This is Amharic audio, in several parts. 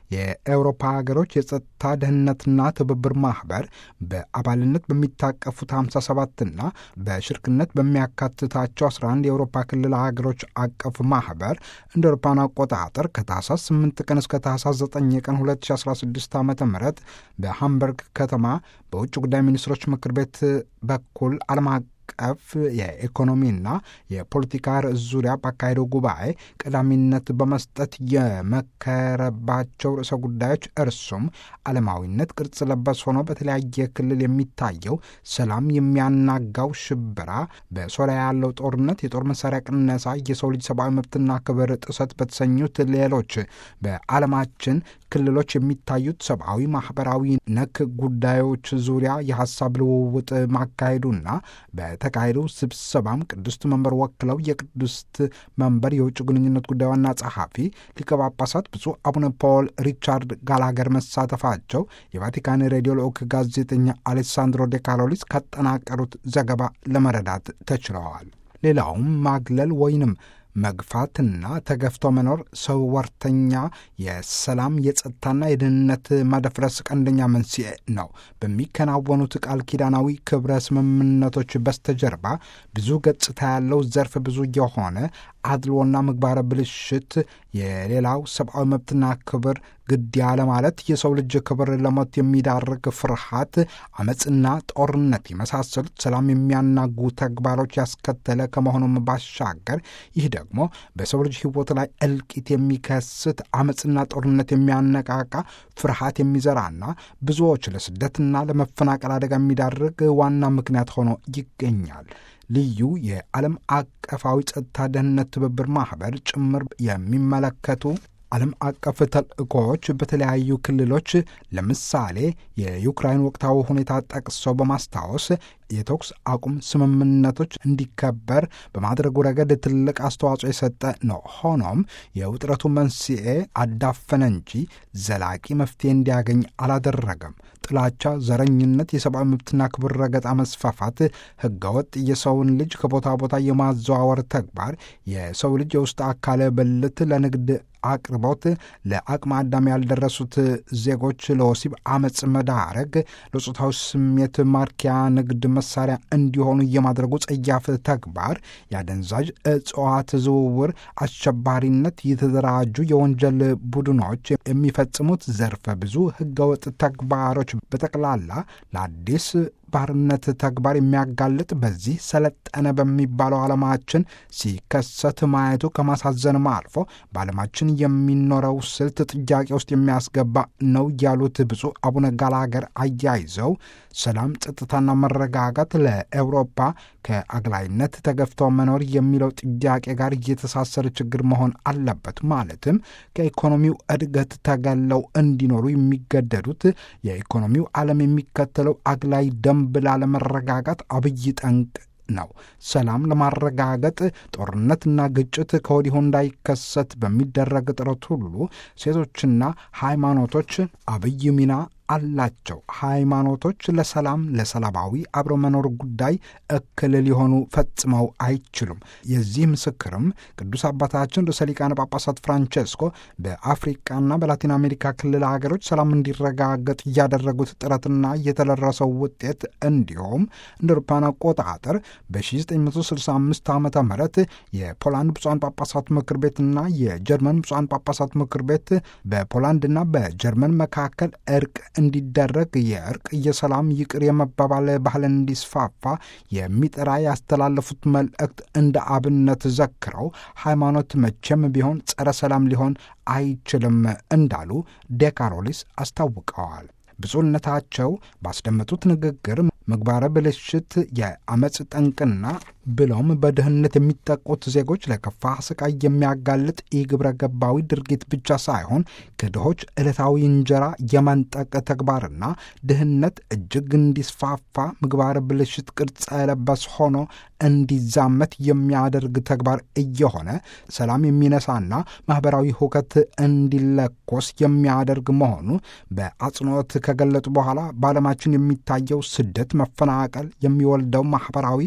የአውሮፓ ሀገሮች የጸጥታ ደህንነትና ትብብር ማህበር በአባልነት በሚታቀፉት 57ና በሽርክነት በሚያካትታቸው 11 የአውሮፓ ክልል ሀገሮች አቀፍ ማህበር እንደ አውሮፓውያን አቆጣጠር ከታህሳስ 8 ቀን እስከ ታህሳስ 9 ቀን 2016 ዓ ም በሃምበርግ ከተማ በውጭ ጉዳይ ሚኒስትሮች ምክር ቤት በኩል ዓለም አቀፍ የኢኮኖሚና የፖለቲካ ርዕስ ዙሪያ ባካሄደው ጉባኤ ቀዳሚነት በመስጠት የመከረባቸው ርዕሰ ጉዳዮች እርሱም ዓለማዊነት ቅርጽ ለበስ ሆኖ በተለያየ ክልል የሚታየው ሰላም የሚያናጋው ሽበራ፣ በሶሪያ ያለው ጦርነት፣ የጦር መሳሪያ ቅነሳ፣ የሰው ልጅ ሰብአዊ መብትና ክብር ጥሰት በተሰኙት ሌሎች በዓለማችን ክልሎች የሚታዩት ሰብአዊ፣ ማህበራዊ ነክ ጉዳዮች ዙሪያ የሀሳብ ልውውጥ ማካሄዱና በተካሄደው ስብሰባም ቅድስት መንበር ወክለው የቅድስት መንበር የውጭ ግንኙነት ጉዳይ ዋና ጸሐፊ ሊቀ ጳጳሳት ብፁዕ አቡነ ፖል ሪቻርድ ጋላገር መሳተፋቸው የቫቲካን ሬዲዮ ልዑክ ጋዜጠኛ አሌሳንድሮ ዴ ካሎሊስ ካጠናቀሩት ዘገባ ለመረዳት ተችለዋል። ሌላውም ማግለል ወይንም መግፋትና ተገፍቶ መኖር ሰው ወርተኛ የሰላም የጸጥታና የደህንነት መደፍረስ ቀንደኛ መንስኤ ነው። በሚከናወኑት ቃል ኪዳናዊ ክብረ ስምምነቶች በስተጀርባ ብዙ ገጽታ ያለው ዘርፍ ብዙ የሆነ አድልዎና ምግባረ ብልሽት፣ የሌላው ሰብአዊ መብትና ክብር ግድ ያለ ማለት የሰው ልጅ ክብር ለሞት የሚዳርግ ፍርሃት፣ አመፅና ጦርነት የመሳሰሉት ሰላም የሚያናጉ ተግባሮች ያስከተለ ከመሆኑም ባሻገር ይህ ደግሞ በሰው ልጅ ሕይወት ላይ እልቂት የሚከስት አመፅና ጦርነት የሚያነቃቃ ፍርሃት የሚዘራና ብዙዎች ለስደትና ለመፈናቀል አደጋ የሚዳርግ ዋና ምክንያት ሆኖ ይገኛል። ልዩ የዓለም አቀፋዊ ጸጥታ ደህንነት ትብብር ማኅበር ጭምር የሚመለከቱ ዓለም አቀፍ ተልእኮዎች በተለያዩ ክልሎች ለምሳሌ የዩክራይን ወቅታዊ ሁኔታ ጠቅሰው በማስታወስ የተኩስ አቁም ስምምነቶች እንዲከበር በማድረጉ ረገድ ትልቅ አስተዋጽኦ የሰጠ ነው። ሆኖም የውጥረቱ መንስኤ አዳፈነ እንጂ ዘላቂ መፍትሄ እንዲያገኝ አላደረገም። ጥላቻ፣ ዘረኝነት፣ የሰብአዊ መብትና ክብር ረገጣ መስፋፋት፣ ህገወጥ የሰውን ልጅ ከቦታ ቦታ የማዘዋወር ተግባር፣ የሰው ልጅ የውስጥ አካለ ብልት ለንግድ አቅርቦት፣ ለአቅመ አዳም ያልደረሱት ዜጎች ለወሲብ አመፅ መዳረግ፣ ለጾታዊ ስሜት ማርኪያ ንግድ መሳሪያ እንዲሆኑ የማድረጉ ጸያፍ ተግባር፣ የአደንዛዥ እጽዋት ዝውውር፣ አሸባሪነት፣ የተደራጁ የወንጀል ቡድኖች የሚፈጽሙት ዘርፈ ብዙ ህገወጥ ተግባሮች በጠቅላላ ለአዲስ ባርነት ተግባር የሚያጋልጥ በዚህ ሰለጠነ በሚባለው ዓለማችን ሲከሰት ማየቱ ከማሳዘንም አልፎ በዓለማችን የሚኖረው ስልት ጥያቄ ውስጥ የሚያስገባ ነው ያሉት ብፁዕ አቡነ ጋላገር አያይዘው ሰላም፣ ጸጥታና መረጋጋት ለአውሮፓ ከአግላይነት ተገፍተው መኖር የሚለው ጥያቄ ጋር እየተሳሰረ ችግር መሆን አለበት። ማለትም ከኢኮኖሚው እድገት ተገለው እንዲኖሩ የሚገደዱት የኢኮኖሚው ዓለም የሚከተለው አግላይ ደንብ ላለመረጋጋት አብይ ጠንቅ ነው። ሰላም ለማረጋገጥ ጦርነትና ግጭት ከወዲሁ እንዳይከሰት በሚደረግ ጥረት ሁሉ ሴቶችና ሃይማኖቶች አብይ ሚና አላቸው። ሃይማኖቶች ለሰላም ለሰላማዊ አብሮ መኖር ጉዳይ እክል ሊሆኑ ፈጽመው አይችሉም። የዚህ ምስክርም ቅዱስ አባታችን ርዕሰ ሊቃነ ጳጳሳት ፍራንቼስኮ በአፍሪቃና በላቲን አሜሪካ ክልል ሀገሮች ሰላም እንዲረጋገጥ እያደረጉት ጥረትና የተደረሰው ውጤት እንዲሁም እንደ አውሮፓውያን አቆጣጠር በ1965 ዓ ም የፖላንድ ብፁዓን ጳጳሳት ምክር ቤትና የጀርመን ብፁዓን ጳጳሳት ምክር ቤት በፖላንድና በጀርመን መካከል እርቅ እንዲደረግ የእርቅ የሰላም ይቅር የመባባል ባህል እንዲስፋፋ የሚጠራ ያስተላለፉት መልእክት እንደ አብነት ዘክረው ሃይማኖት መቼም ቢሆን ጸረ ሰላም ሊሆን አይችልም እንዳሉ ዴካሮሊስ አስታውቀዋል። ብፁዕነታቸው ባስደመጡት ንግግር ምግባረ ብልሽት የአመፅ ጠንቅና ብለውም በድህነት የሚጠቁት ዜጎች ለከፋ ስቃይ የሚያጋልጥ የግብረ ገባዊ ድርጊት ብቻ ሳይሆን ከድሆች ዕለታዊ እንጀራ የመንጠቅ ተግባርና ድህነት እጅግ እንዲስፋፋ ምግባረ ብልሽት ቅርጸ የለበስ ሆኖ እንዲዛመት የሚያደርግ ተግባር እየሆነ ሰላም የሚነሳና ማኅበራዊ ሁከት እንዲለኮስ የሚያደርግ መሆኑ በአጽንኦት ከገለጡ በኋላ በዓለማችን የሚታየው ስደት፣ መፈናቀል የሚወልደው ማኅበራዊ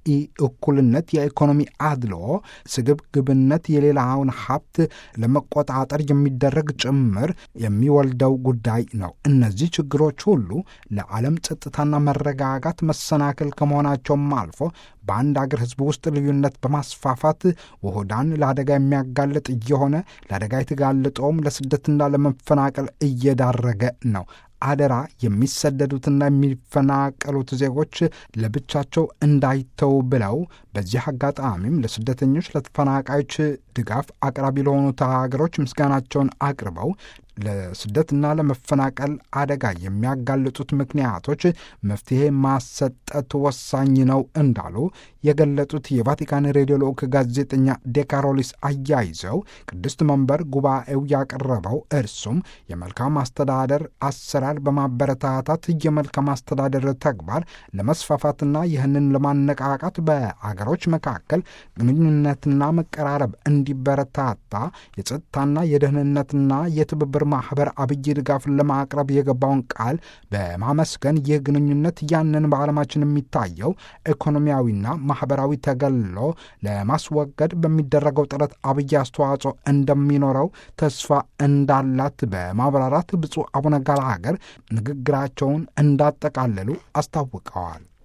ኢ እኩልነት፣ የኢኮኖሚ አድልዎ፣ ስግብግብነት፣ የሌላውን ሀብት ለመቆጣጠር የሚደረግ ጭምር የሚወልደው ጉዳይ ነው። እነዚህ ችግሮች ሁሉ ለዓለም ጸጥታና መረጋጋት መሰናክል ከመሆናቸውም አልፎ በአንድ አገር ሕዝብ ውስጥ ልዩነት በማስፋፋት ውሁዳን ለአደጋ የሚያጋልጥ እየሆነ ለአደጋ የተጋለጠውም ለስደትና ለመፈናቀል እየዳረገ ነው። አደራ የሚሰደዱትና የሚፈናቀሉት ዜጎች ለብቻቸው እንዳይተው ብለው በዚህ አጋጣሚም ለስደተኞች፣ ለተፈናቃዮች ድጋፍ አቅራቢ ለሆኑት ሀገሮች ምስጋናቸውን አቅርበው ለስደትና ለመፈናቀል አደጋ የሚያጋልጡት ምክንያቶች መፍትሄ ማሰጠት ወሳኝ ነው እንዳሉ የገለጡት የቫቲካን ሬዲዮ ልዑክ ጋዜጠኛ ዴካሮሊስ አያይዘው ቅድስት መንበር ጉባኤው ያቀረበው እርሱም የመልካም አስተዳደር አሰራር በማበረታታት የመልካም አስተዳደር ተግባር ለመስፋፋትና ይህንን ለማነቃቃት በአገሮች መካከል ግንኙነትና መቀራረብ እንዲበረታታ የጸጥታና የደህንነትና የትብብር ማህበር አብይ ድጋፍን ለማቅረብ የገባውን ቃል በማመስገን ይህ ግንኙነት ያንን በዓለማችን የሚታየው ኢኮኖሚያዊና ማህበራዊ ተገሎ ለማስወገድ በሚደረገው ጥረት አብይ አስተዋጽኦ እንደሚኖረው ተስፋ እንዳላት በማብራራት ብፁዕ አቡነ ጋላገር ንግግራቸውን እንዳጠቃለሉ አስታውቀዋል።